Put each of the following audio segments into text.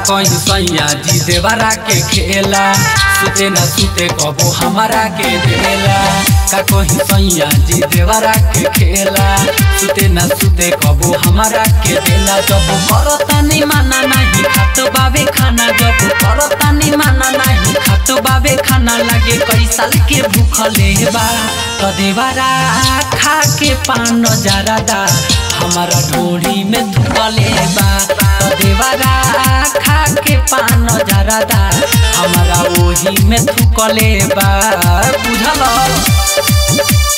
कहीं सैया जी देवरा के खेला सुते न सुते कबो हमारा के देला का कहीं सैया जी देवरा के खेला सुते न सुते कबो हमारा के देला जब करता नहीं माना नहीं खातो बाबे खाना जब करता नहीं माना नहीं खातो बाबे खाना लगे कई साल के भूखले बा तो देवरा खा के पान जरादा हमारा ढोड़ी में धुकले बा तो देवरा खा के पान जरादा हमारा ओही में थुकले बा बुझल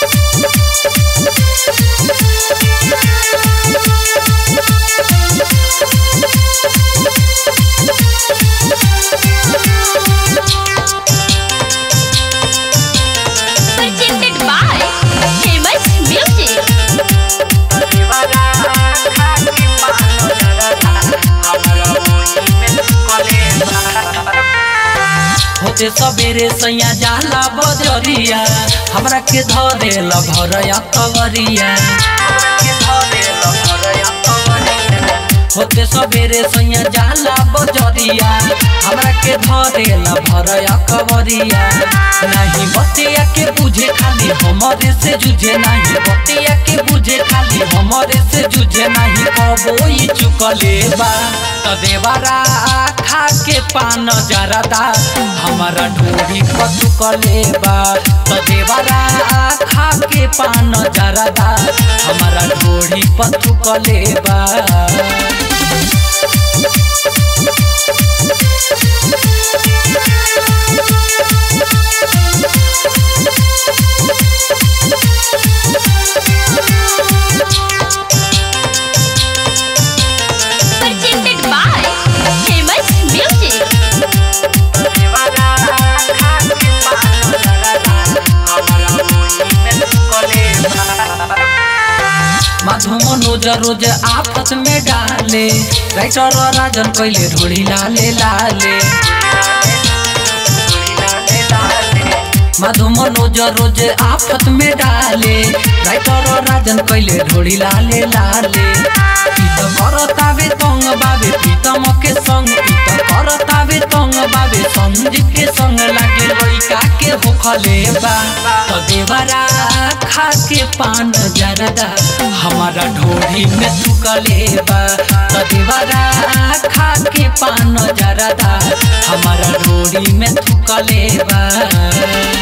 presented by Famous Music. होते सबेरे सैया जाला बजरिया हमरा के धरे भरया कवरिया होते सबेरे सैया जाला बजरिया हमरा के धरे भरया कवरिया नहीं बतिया के बुझे खाली हमरे से जुझे नहीं बतिया के बुझे खाली हमरे से जुझे नहीं कबो ई चुकले बा त देवरा खा के पान जरदा हमारा ढोरी पचुकले बा त देवरा खा के पान जरदा हमारा ढोरी पचुकले बा Presented by Famous Music. माधु Manoj रोज आफत में डाले राइटर राजन कैले ढोली लाले लाले माधु मनोज रोज आफत में डाले राइटर राजन कैले ढोली लाले लाले ई त करतावे तंग बाबे प्रीतम के संग ई त करतावे तंग बाबे संजीव के संग लागे लइका के होखले बा त देवरा खा के पान जरदा हमारा ढोरी में थुकले बा त देवरा खा के पान जरदा हमारा ढोरी में थुकले बा